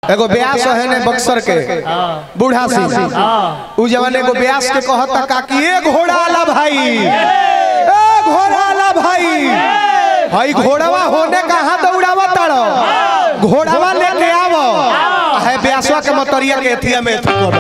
एगो ब्यास है ने बक्सर के बूढ़ा सिंह उ जवान एगो ब्यास के कहता काकी ए घोड़ा आला भाई ए घोड़ा आला भाई भाई घोड़वा होने कहाँ दौड़ावा ताड़ो घोड़वा लेके आवो है ब्यासवा के मतरिया के एथिया में एथी करो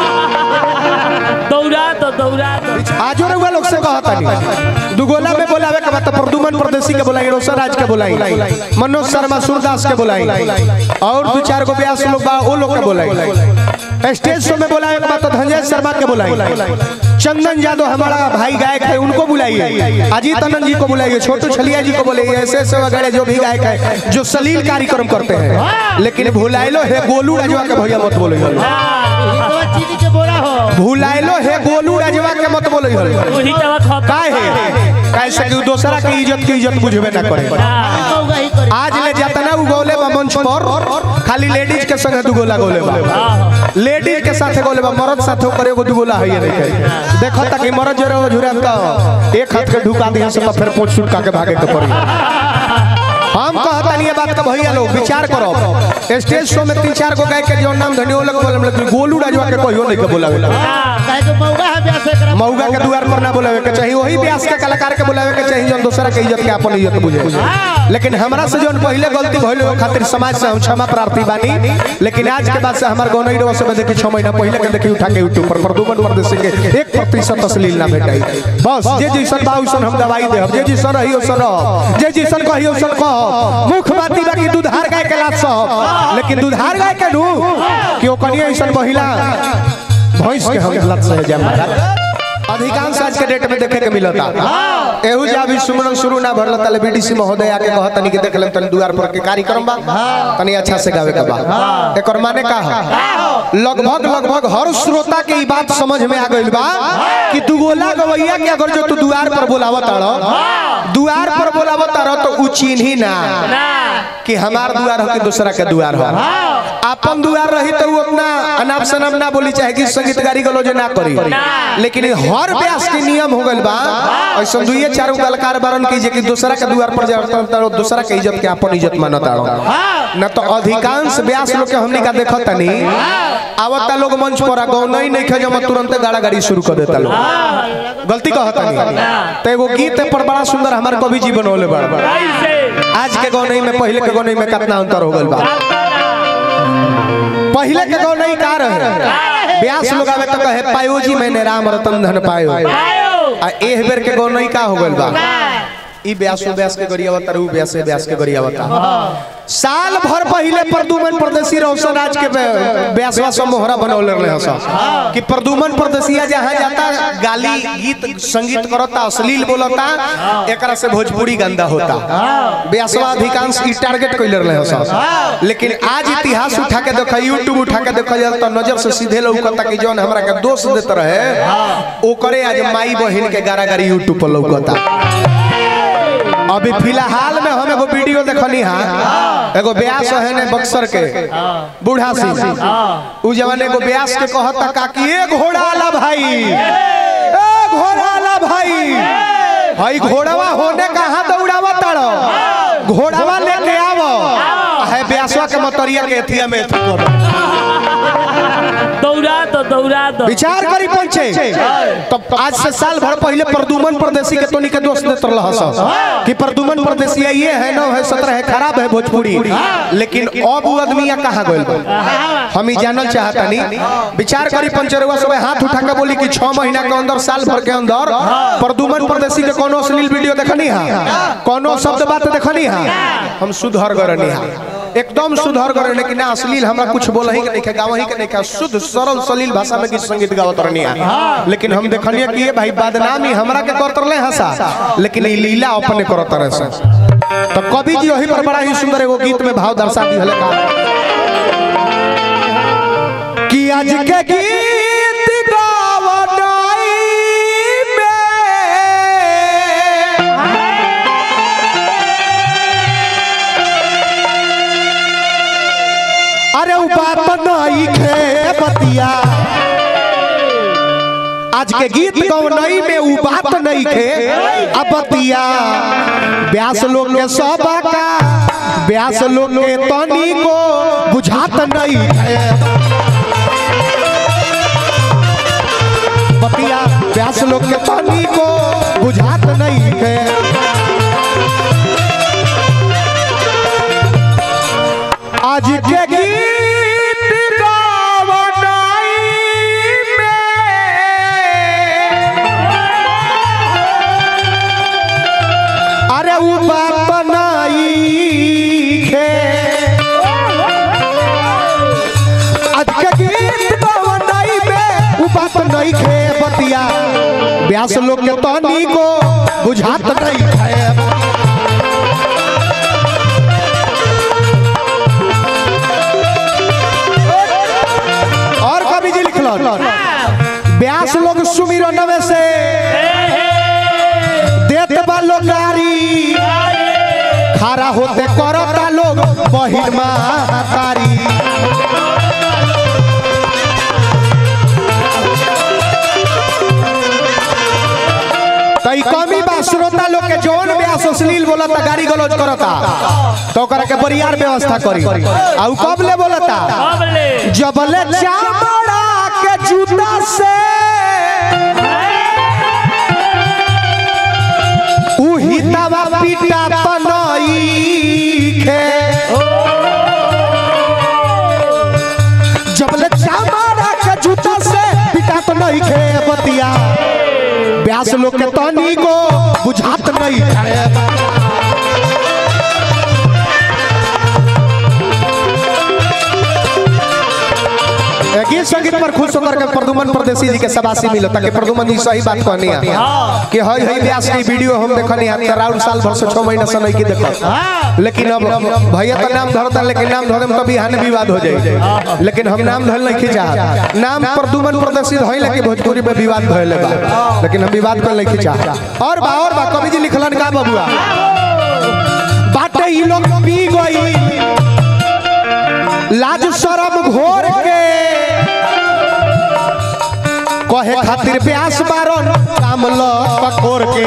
दौड़ा तो दौड़ा तो आजो रउआ लोग से कहता नहीं दुगोला में बोलावे के बाद तो प्रदुमन परदेसी के बोलाई रोशन राज के बोलाई मनोज शर्मा सूरदास के बोलाई और दो चार गो ब्यास लोग बा वो लोग के बोलाई स्टेज शो में बोलावे के बाद तो धनंजय शर्मा के बोलाई चंदन यादव हमारा भाई गायक है उनको बुलाइए अजीत आनंद जी को बुलाइए छोटू छलिया जी को बुलाइए ऐसे ऐसे वगैरह जो भी गायक है जो सलील कार्यक्रम करते हैं लेकिन भुलाइलो है गोलू राजवा के भैया मत बोलो चीनी के बोरा हो भुलाइलो है गोलू राजवा के मत बोलो वही दवा खा काहे कैसे कि दूसरा की इज्जत की इज्जत बुझबे ना करे कहूँगा ही करे आज ले जतना उ गौले बा मंच पर खाली लेडीज के संग दू गोला गौले बा लेडीज के साथे गौले बा मर्द साथे करे एगो दू गोला है नहीं करे देखो तक मर्द जरे हो झुरा तो एक हाथ के ढुका दिया से तो फिर पोछ छुटका के भागे के पड़ी हम कहता नहीं ये बात का भैया लोग विचार करो स्टेज शो में तीन चार गो गायक के जो नाम धनी लोग बोले लेकिन गोलू राजवा के कहियो नहीं के बोलावे काहे के मौगा है ब्यास एकरा मऊगा के द्वार पर ना बुलावे के चाहिए वही ब्यास के कलाकार के बुलावे के चाहिए जौन दूसरा के इज्जत के अपन इज्जत बुझे लेकिन हमरा से जौन पहले गलती भइल ओहि खातिर समाज से हम क्षमा प्रार्थी बानी लेकिन आज के बाद से हमार गौनई रवा से देखी 6 महीना पहले के देखी उठा के यूट्यूब पर प्रदूमन परदेसी के 1% अश्लील ना भेटाई बस जे जैसन बा वैसन हम दवाई देब जे जैसन रही वैसन रह जे जैसन कही वैसन कह मुख बाती बाकी दूधार गाय के लात सब लेकिन दूधार गाय के नु कि ओ कनिया ऐसन महिला भैंस के हम लत से जा महाराज अधिकांश आज के डेट में देखे के मिलता एहू जा भी सुमरन शुरू ना भरल तले बीडीसी महोदय आके कह तनी के देख लेम तनी दुआर पर के कार्यक्रम बा तनी अच्छा से गावे के बा एकर माने का है लगभग लगभग हर श्रोता के ई बात समझ में आ गइल बा कि दुगोला गवैया के अगर जो तू दुआर पर बोलावत आड़ो दुआर पर बोलावत आड़ो तो उ चिन्ही ना कि हमार दुआर हो कि दूसरा के दुआर हो अपन दुआर रही तो उ अपना अनाप शनाप ना बोली चाहे कि संगीत गारी गलो जे ना करी लेकिन हर व्यास के नियम हो गइल बा ऐसा दुइये चारों कलाकार बारन की जे कि दूसरा के दुआर पर जाता तो दूसरा के इज्जत के अपन इज्जत मानत आड़ो न तो अधिकांश व्यास लोग के हमनी का देखत तनी आवता लोग मंच पर गौ नहीं नहीं खे जब तुरंत गाड़ा गाड़ी शुरू कर देता लोग गलती कहत तनी तो एगो गीत पर बड़ा सुंदर हमार कवि जी बनौले बड़ा कैसे आज के गौनई में पहले के गौनई में कितना अंतर हो गइल बा पहले के गौनई का रहे ब्यास लोग आवे तो कहे पायो जी मैंने राम रतन धन पायो आयो आ एह बेर के गौनई का हो गइल बा ई ब्यासो ब्यास के गरिया बता ऊ ब्यास ब्यास के गरिया बता साल भर पहले प्रदुमन परदेसी रोशन राज के बे- ब्यासवा सब मोहरा बनौले रहे हसा कि प्रदुमन परदेसिया जहां जाता गाली गीत संगीत करता अश्लील बोलता एकरा से भोजपुरी गंदा होता ब्यासवा अधिकांश ई टारगेट कइले रहे हसा लेकिन आज इतिहास उठा के देखा यूट्यूब उठा के देखा जाए तो नजर से सीधे लौकता कि जौन हमरा के दोष देत रहे ओकरे आज माई बहिन के गारागारी यूट्यूब पर लौकता अभी फिलहाल में हम एगो वीडियो देखनी हा एगो ब्यास है ने बक्सर के बूढ़ा सिंह उ जवान एगो ब्यास के कहता काकी ए घोड़ा आला भाई ए घोड़ा आला भाई भाई घोड़वा होने कहाँ दौड़ावा ताड़ो घोड़वा लेके आवो है ब्यासवा के मतरिया के एथिया में एथी करो दौड़ा तो दौड़ा तो विचार करी पहुंचे तब आज से साल भर पहले प्रदुमन परदेसी के तोनी के दोस्त देत रहल हस कि प्रदुमन परदेसी ये है नौ है सत्रह है खराब है भोजपुरी लेकिन अब वो आदमिया कहाँ गइल बा हम ही जानल चाहतानी विचार करी पंचरवा सब हाथ उठा के बोली कि छह महीना के अंदर साल भर के अंदर प्रदुमन परदेसी के कोनो अश्लील वीडियो देखनी हा कोनो शब्द बात देखनी हा हम सुधर गरनी हा एकदम सुधर गरे लेकिन ना अश्लील हमरा कुछ बोलही के नहीं के गावही के नहीं के शुद्ध सरल सलील भाषा में गीत संगीत गावत रहनी है लेकिन हम देखनिए कि ये भाई बदनामी हमरा के करत रहे हंसा लेकिन ई लीला अपने करत रहे से तो कवि जी वही पर बड़ा ही सुंदर एगो गीत में भाव दर्शा दी हले का कि आज के गीत गावनाई में अरे उ बात नहीं खे बतिया आज के गीत गौनई में उ बात नहीं खे अब बतिया व्यास लोग के सब का ब्यास लोग के तनी को बुझात नहीं है बतिया ब्यास लोग के तनी को बुझात नहीं है आज के गीत गावनाई में अरे उ बात नहीं खे आज के गीत गावनाई में उ बात नहीं खे बतिया व्यास लोग के तनी को बुझात नहीं है और कवि जी लिखल व्यास लोग सुमिरन में से देत बा लोग गारी खड़ा होते करता लोग बहिर्मा तारी तई कमी बा श्रोता लोग के जौन व्यास अश्लील बोलता गाड़ी गलौज करता तो ओकरा के बरियार व्यवस्था करी आ उ कब ले बोलता अब ले जबले चामड़ा के जूता से उही तवा पीटा तनई खे जबले चामड़ा के जूता से पीटा तनई खे बतिया व्यास लोग के तनी को बुझात नहीं है एक गीत संगीत पर खुश होकर के प्रदुमन परदेसी जी के सबासी मिलो ताकि प्रदुमन जी सही बात कहनी है कि हई हई व्यास की वीडियो हम देखनी है तो राउंड साल भर से 6 महीना से नहीं की देखत लेकिन अब भैया तो नाम धरता लेकिन नाम धरे में कभी हानि विवाद हो जाए लेकिन हम नाम धरल नहीं खींचा नाम प्रदुमन परदेसी है लेकिन भोजपुरी में विवाद भइले बा लेकिन हम विवाद कर नहीं खींचा और बा और बा कवि जी लिखलन का बबुआ बाटे ई लोग पी गई लाज शरम घोर के कहे खातिर प्यास बारन काम ल पकोर के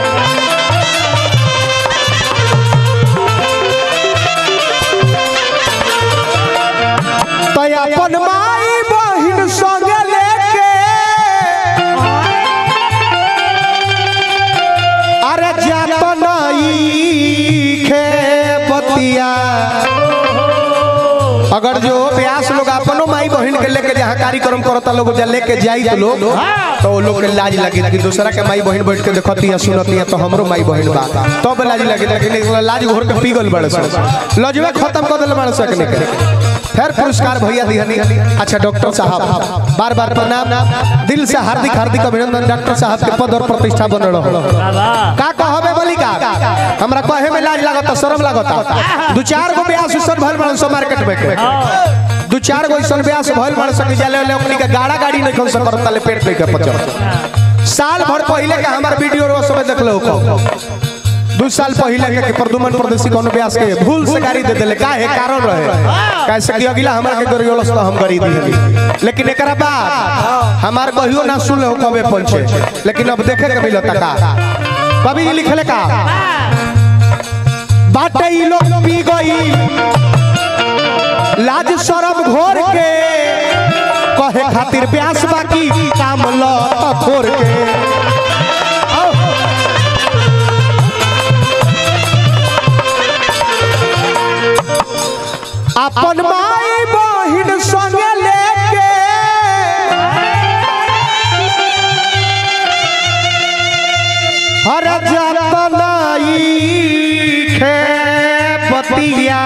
तय अपन माई बहिन संगे लेके अरे जात नहीं खे बतिया अगर जो व्यास लोग अपनो माई बहन के लेके जहाँ कार्यक्रम करता लोग जा लेके जाई तो लोग तो वो लोग के लाज लगी कि दूसरा के माई बहन बैठ के देखती है सुनती है तो हमरो माई बहन बा तब लाज लगी लेकिन एक लाज घोर के पीगल बड़े सर लजवे खत्म कर दिल बड़े सकने के फिर पुरस्कार भैया दिहनी अच्छा डॉक्टर साहब बार बार प्रणाम दिल से हार्दिक हार्दिक अभिनंदन डॉक्टर साहब के पद और प्रतिष्ठा बन रहो बाबा का कहबे बोली का हमरा कहे में लाज लागता शर्म लागता दू चार गो ब्याह सुसन भइल बड़न सो मार्केट में के दू चार गो ऐसन ब्याह से भइल बड़न सकी जाले ले ओकनी के गाड़ा गाड़ी नहीं खन सकत तले पेट नहीं के पचल साल भर पहले के हमार वीडियो रो सब देख लो दू साल पहले के के प्रदुमन प्रदेशी कोनो ब्यास के भूल से गाड़ी दे देले काहे कारण रहे कैसे कि अगला हमरा के गरियोलस तो हम गाड़ी दी लेकिन एकरा बाद हमार कहियो ना सुन हो कबे पहुंचे लेकिन अब देखे के मिलता का कभी जी लिखले का बाटे ई लोग पी गई लाज शरम घोर के कहे खातिर ब्यास बाकी काम ल त खोर के औ। अपन माई बहिन संगे लेके हर जतनाई खे बतिया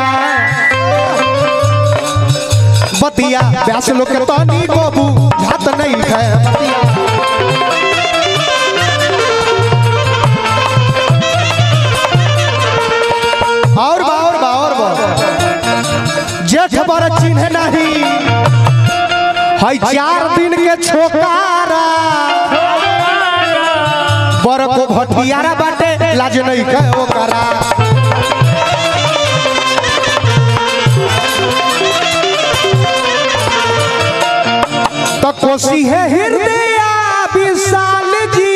बतिया व्यास लोग के तनी को बुझात नहीं है बतिया और बा और बा और बा जेठ बर चिन्ह नहीं हई चार दिन के छोकारा बर को भटियारा बाटे लाज नहीं के ओकरा तो कोसी है हृदय विशाल जी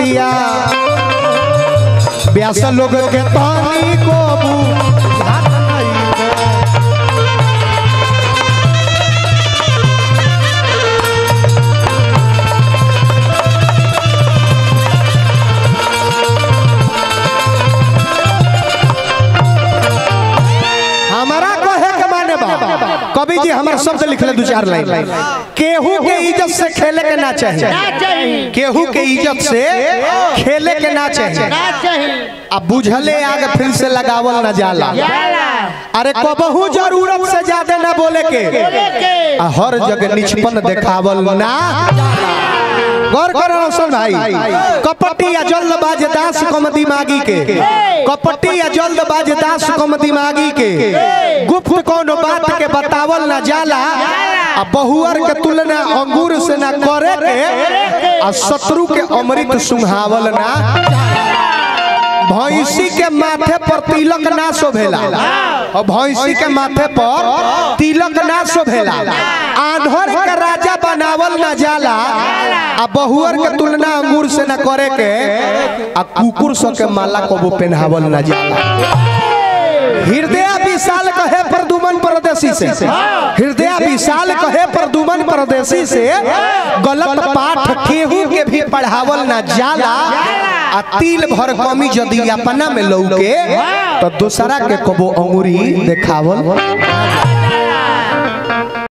बतिया ब्यास लोग के तानी को बुझात नइखे। हमारा कहे के माने बा कवि जी हमार शब्द लिख ले दो चार लाइन केहू के इज्जत से खेले के ना चाहिए ना चाहिए केहू के इज्जत से खेले के ना चाहिए ना चाहिए अब बुझले आगे फिर से लगावल न जाला जाला अरे कबहू जरूरत से ज्यादा ना बोले के बोले के आ हर जगह निचपन देखावल ना गौर करो रोशन भाई कपटी या जल्दबाज दास कम दिमागी के कपटी या जल्दबाज दास कम दिमागी के गुप्त कोनो बात के बतावल ना जाला आ बहुअर के तुलना अंगूर से ना करे के आ शत्रु के अमृत सुंघावल ना भैंसी के माथे पर तिलक ना शोभेला और भैंसी के माथे पर तिलक ना शोभेला आन्हर के राजा बनावल ना जाला आ बहुअर के तुलना अंगूर से ना करे के आ कुकुर सो के माला को पहनावल ना जाला हृदय विशाल कहे प्रदुमन परदेसी से हृदय विशाल कहे प्रदुमन परदेसी से गलत पाठ केहू के भी पढ़ावल ना जाला आ तिल भर कमी यदि अपना में लौके तो दूसरा के कबो अंगुरी देखावल